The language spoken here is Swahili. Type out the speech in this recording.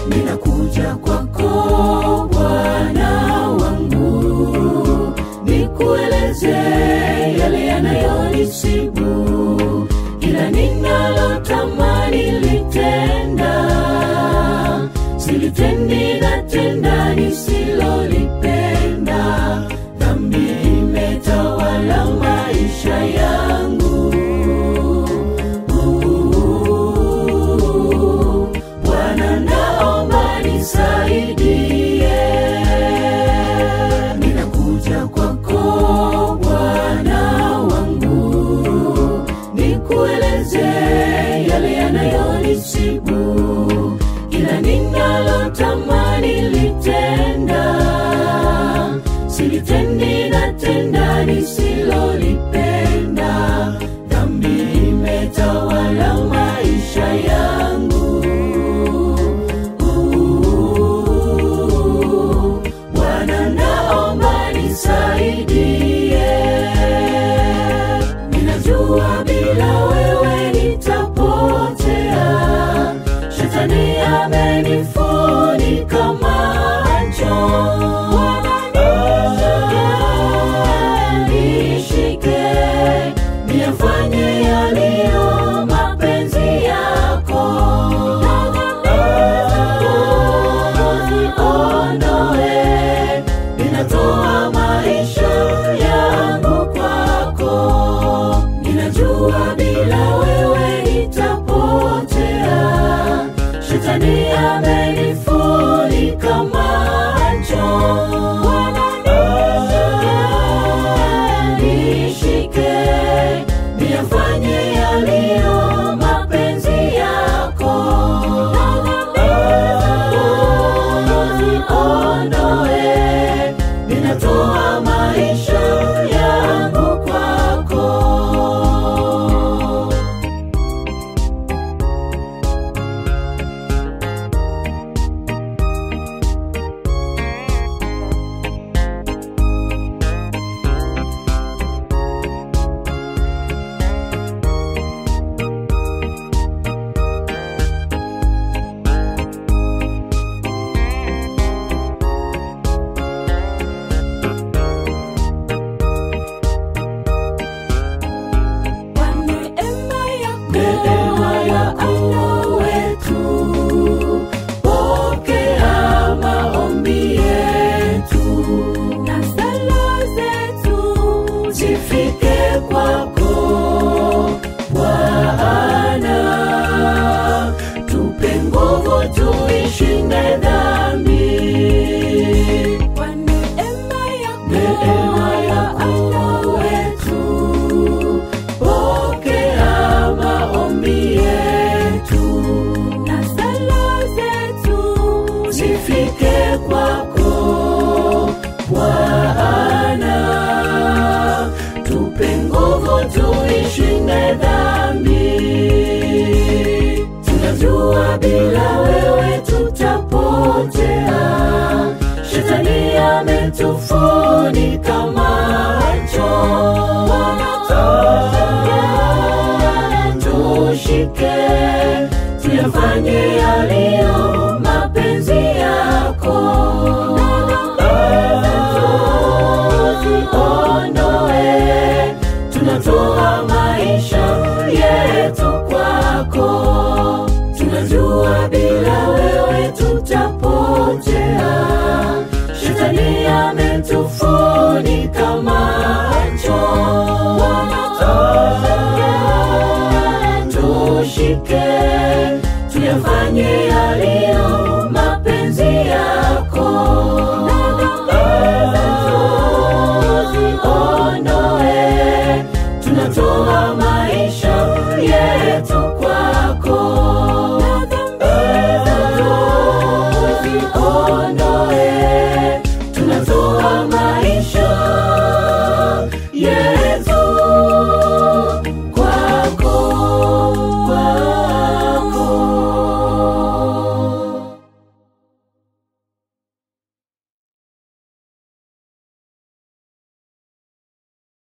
ninakuja kwako Bwana wangu, nikueleze yale yanayonisibu, ila ninalotamani litenda, silitendi na tenda nisilolipenda, dhambi imetawala maisha yangu. Bwana naomba nisaidie, ninakuja kwako Bwana wangu, nikueleze yale yanayonisibu, ila ninalotamani litenda, silitendi na tenda nisilolipenda, dhambi imetawala maisha yangu. Bwana naomba nisaidie, ninajua bila wewe nitapotea, shetani amenifunika macho. Bwana nishike, niyafanye yaliyo mapenzi yako ondoe, ninatoa maisha yangu kwako. Ninajua bila wewe nitapotea, shetani amenifunika macho. Bwana nishike, niyafanye yaliyo mapenzi yako ondoe, ninatoa maisha yangu kwako. Neema yako wetu, pokea maombi yetu, na sala zetu zifike kwako Bwana, tupe nguvu tuishinde dhambi. Neema yako wetu, pokea maombi yetu, na sala zetu zifike kwako Bwana, tupe nguvu tuishinde dhambi. Tunajua bila wewe tutapotea, shetani ametufunika macho. Tushike, tuyafanye yaliyo mapenzi yako. Ondoe, tunatoa maisha yetu kwako. Tunajua bila wewe tutapotea, shetani ametufunika macho. Tushike,